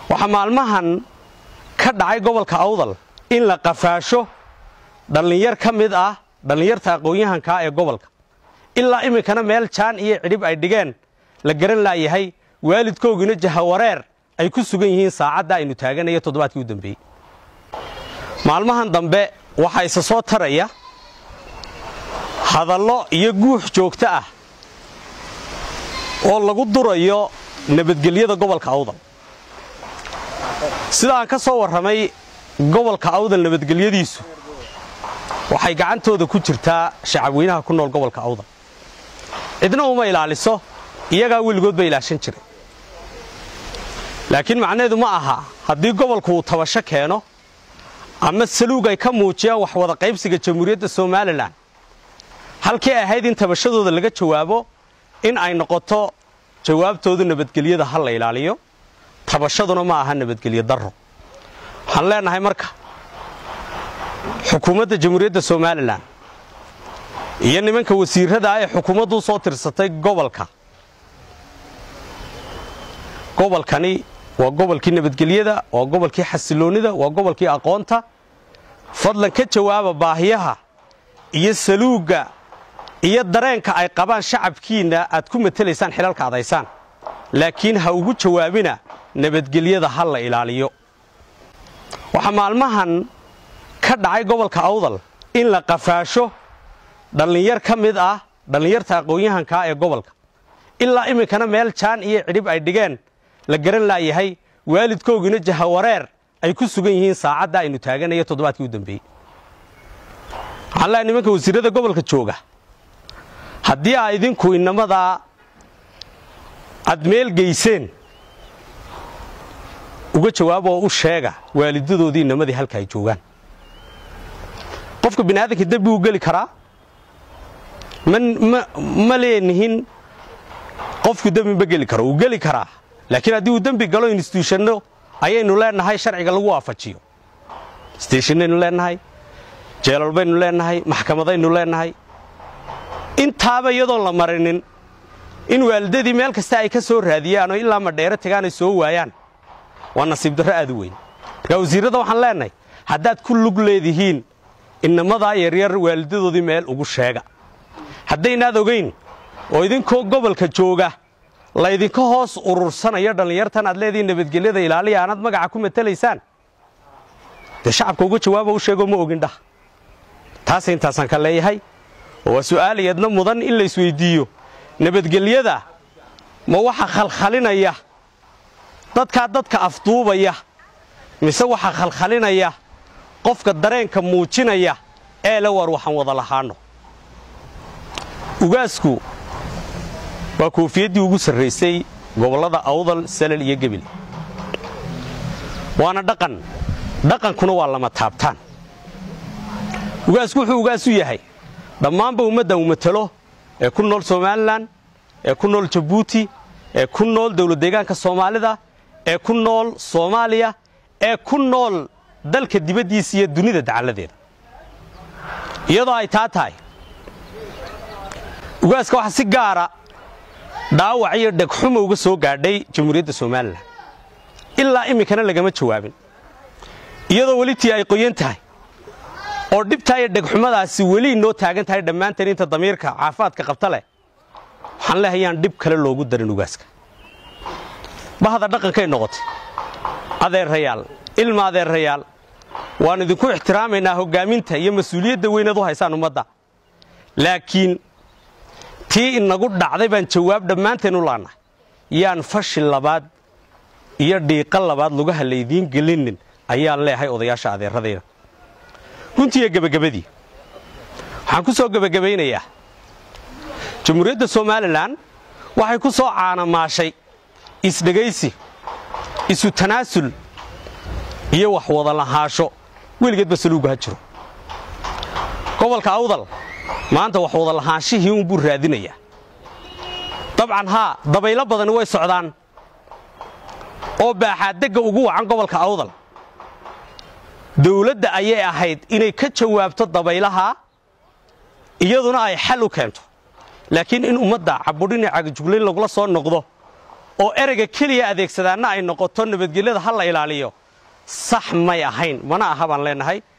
waxaa maalmahan ka dhacay gobolka awdal in la qafaasho dhallinyar ka mid ah dhallinyarta aqoon-yahankaa ee gobolka ilaa iminkana meel jaan iyo cidhib ay dhigeen la garan laayahay waalidkoogina jahawareer ay ku sugan yihiin saacadda aynu taaganaya toddobaadkii u dambeeyey maalmahan dambe waxaa isa soo taraya hadallo iyo guux joogto ah oo lagu durayo nabadgelyada gobolka awdal sida aan ka soo warramay gobolka awdal nabadgelyadiisu waxay gacantooda ku jirtaa shacabweynaha ku nool gobolka awdal cidna uma ilaaliso iyagaa weligood ba ilaashan jiray laakiin macnaheedu ma aha haddii gobolku uu tabasho keeno ama saluug ay ka muujiyaan wax wada qaybsiga jamhuuriyadda somalilan halkii ahayd in tabashadooda laga jawaabo in ay noqoto jawaabtoodu nabadgelyada ha la ilaaliyo tabashaduna ma aha nabadgelyo darro waxaan leenahay marka xukuumadda jamhuuriyadda somalilan iyo nimanka wasiirrada ah ee xukuumaddu u soo tirsatay gobolka gobolkani waa gobolkii nabadgelyada waa gobolkii xasiloonnida waa gobolkii aqoonta fadlan ka jawaaba baahiyaha iyo saluugga iyo dareenka ay qabaan shacabkiinna aad ku matelaysaan xilalka adaysaan laakiin ha ugu jawaabina nabadgelyada ha la ilaaliyo waxaa maalmahan ka dhacay gobolka awdal in la qafaasho dhallinyar ka mid ah dhallinyarta aqoon-yahankaa ee gobolka ilaa iminkana meel jaan iyo cidhib ay dhigeen la garan laayahay waalidkoogina jahawareer ay ku sugan yihiin saacadda aynu taaganaya toddobaadkii u dambeeyey waxaan leehay nimanka wasiirrada gobolka jooga haddii aa idinku inamadaa aad meel geyseen uga jawaab oo u sheega waalidadoodii inamadii halka ay joogaan qofka bini aadamka dembi uu geli karaa ma leenihin qofku dembi ma geli karo uu geli karaa laakiin haddii uu dembi galo instituushano ayaynu leenahay sharciga lagu waafajiyo steshinaynu leenahay jeelal baynu leenahay maxkamadaynu leenahay intaaba iyadoon la marinin in waalidadii meel kasta ay ka soo raadiyaan oo ilaa madheero tagaan ay soo waayaan waa nasiib darro aad u weyn markaa wasiirrada waxaan leenahay haddaad ku lug leedihiin inamadaa yaryar waalidadoodii meel ugu sheega haddaynaad ogayn oo idinkoo gobolka jooga laydinka hoos urursanayo dhallinyartan aad leedihiin nabadgelyada ilaaliya aanaad magaca ku matelaysaan dee shacabka uga jawaaba u sheegoo ma ogin dhah taase intaasaan ka leeyahay oo waa su'aalayadna mudan in la isweyddiiyo nabadgelyada ma waxa khalkhalinaya dadkaa dadka afduubaya mise waxa khalkhalinaya qofka dareenka muujinaya ee le war waxaan wada lahaanno ugaasku waa koofiyaddii ugu sarraysay gobollada awdal salal iyo gebil waana dhaqan dhaqankuna waa lama taabtaan ugaasku wuxuu ugaas u yahay dhammaanba ummaddan uu matalo ee ku nool somalilan ee ku nool jabuuti ee ku nool dawladdeegaanka soomaalida ee ku nool soomaaliya ee ku nool dalka dibaddiisa iyo dunida dacalladeeda iyadoo ay taa tahay ugaaska waxaa si gaara dhaawac iyo dhegxuma uga soo gaadhay jamhuuriyadda somalilan ilaa iminkana lagama jawaabin iyadoo welitii ay qoyan tahay oo dhibtaa iyo dhegxumadaasi weli inoo taagan tahay dhammaanteen inta damiirka caafimaadka qabta leh waxaan leehay yaan dhib kale loogu darin ugaaska bahda dhaqankay noqotay adeerayaal ilma adeerayaal waan idinku ixtiraamaynaa hoggaaminta iyo mas-uuliyadda weynaad u haysaan ummadda laakiin tii inagu dhacday baan jawaab dhammaanteen u laannahay yaan fashi labaad iyo dhiiqa labaad lugaha laydiin gelinin ayaan leehay odayaasha adeeradayda runtiiyo gebagabadii waxaan ku soo gebagabaynayaa jamhuuriyadda somalilan waxay ku soo caanamaashay isdhegaysi isu tanaasul iyo wax wada lahaasho weligeedba saluugu ha jiro gobolka awdal maanta wax wada lahaanshihii unbuu raadinayaa dabcan haa dabaylo badani way socdaan oo baaxaaddegga ugu wacan gobolka awdal dawladda ayay ahayd inay ka jawaabto dabaylaha iyaduna ay xal u keento laakiin in ummadda cabudhini cagajuglayn lagula soo noqdo oo ereyga keliya adeegsadaanna ay noqoto nabadgelyada ha la ilaaliyo sax may ahayn mana aha baan leennahay